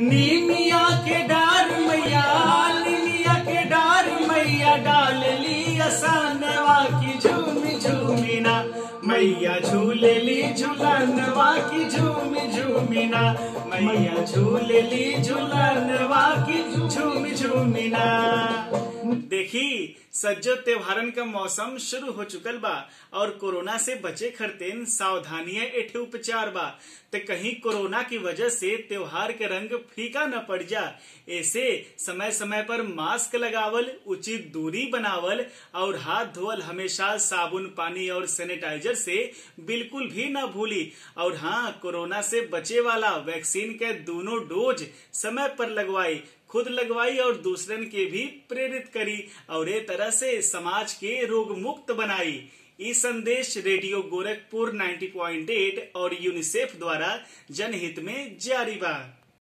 नीमिया के डार मैया नीमिया के डार मैया डाल ली असानवा की झूमी झूमिना मैया झूले ली झूलनवा की झूमी झूमिना मैया झूले ली झूलनवा की झूमी झूमिना देखी सज्जो त्योहारन का मौसम शुरू हो चुकल बा और कोरोना से बचे खरतेन सावधानियां एठे उपचार बा ते कहीं कोरोना की वजह से त्योहार के रंग फीका न पड़ जा ऐसे समय समय पर मास्क लगावल उचित दूरी बनावल और हाथ धोवल हमेशा साबुन पानी और सैनिटाइजर से बिल्कुल भी न भूली और हाँ कोरोना से बचे वाला वैक्सीन के दोनों डोज समय पर लगवाई खुद लगवाई और दूसरन के भी प्रेरित करी और ये तरह से समाज के रोग मुक्त बनाई ई संदेश रेडियो गोरखपुर 90.8 और यूनिसेफ द्वारा जनहित में जारी बा